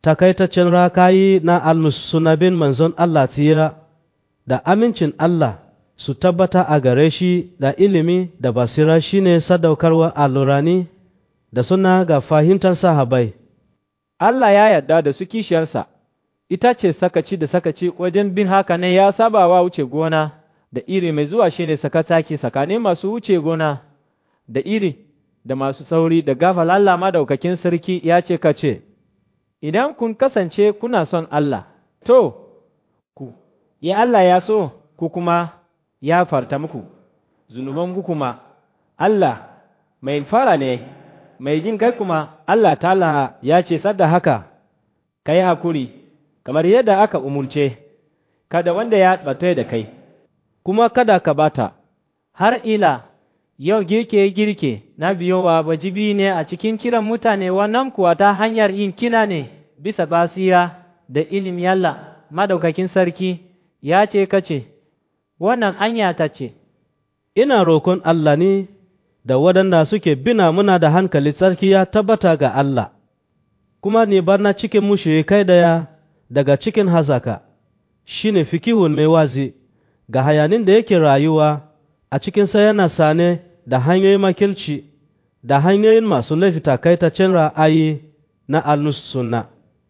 takaitaccen rakayi na almusunabin manzon Allah tsira da amincin Allah su tabbata a gare shi da ilimi da basira shine sadaukarwa alurani da suna ga fahimtar sahabai. Allah ya yarda da su kishiyarsa, ita ce sakaci da sakaci wajen bin haka ne ya saba wa wuce gona da iri mai zuwa shi ne sakataki tsakanin masu wuce gona da iri da masu sauri da gafal Allah madaukakin sarki ya ce ka ce, Idan kun kasance kuna son Allah, to, ku, ya Allah ya so, ku kuma ya farta muku, zunubanku kuma, Allah mai fara ne, mai jin kai kuma Allah ta'ala ya ce sadda haka, ka yi hakuri, kamar yadda aka umurce, kada wanda ya ɓata da kai, kuma kada ka bata, har ila yau girke-girke na biyowa wajibi ne a cikin kiran mutane wannan kuwa ta hanyar yin kina ne bisa basira da ilim yalla madaukakin sarki ya ce kace, wannan anya ta ce, ina roƙon Allah ne da waɗanda suke bina muna da hankali tsarki ya tabbata ga Allah, kuma ne barna cikin mushrikai daya daga cikin hazaka, shi ne fikihun mai wazi ga hayanin da yake rayuwa a cikinsa yana sane da hanyoyin makilci da hanyoyin masu laifi takaitaccen ra'ayi na al sunna.